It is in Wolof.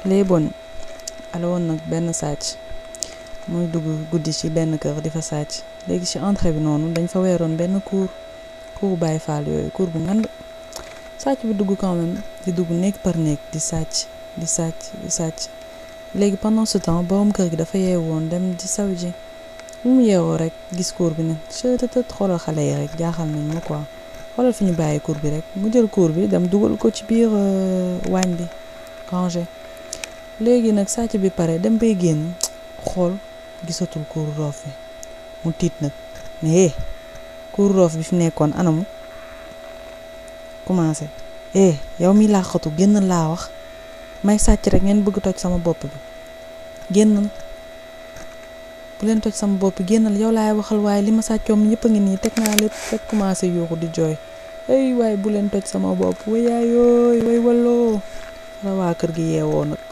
les bon ala woon nag benn sàcc muy dugg guddi ci benn kër di fa sàcc léegi ci entrée bi noonu dañ fa weeroon benn cour cour Baay Faal yooyu cour bu ngand sàcc bi dugg quand même di dugg néeg par néeg di sàcc di sàcc di sàcc léegi pendant ce temps borom kër gi dafa yeewoon dem di saw ji bu mu yeewoo rek gis cour bi ne chëtëtët xoolal xale yi rek jaaxal nañ ma quoi xoolal fi ñu bàyyi cour bi rek mu jël cour bi dem dugal ko ci biir waañ bi rangé léegi nag sàcc bi pare dem bay génn xool gisatul cour roof bi mu tiit nag ne eh cour roof bi fi nekkoon anamu commencé eh yow mi laaxatu génn laa wax may sàcc rek ngeen bëgg toj sama bopp bi génnal bu leen toj sama bopp génnal yow laay waxal waaye li ma sàccoom ñëpp a ngi nii teg naa lépp rek commencé yuuxu di jooy ay waaye bu leen toj sama bopp wayaayooy way walloo la waa kër gi yeewoo nag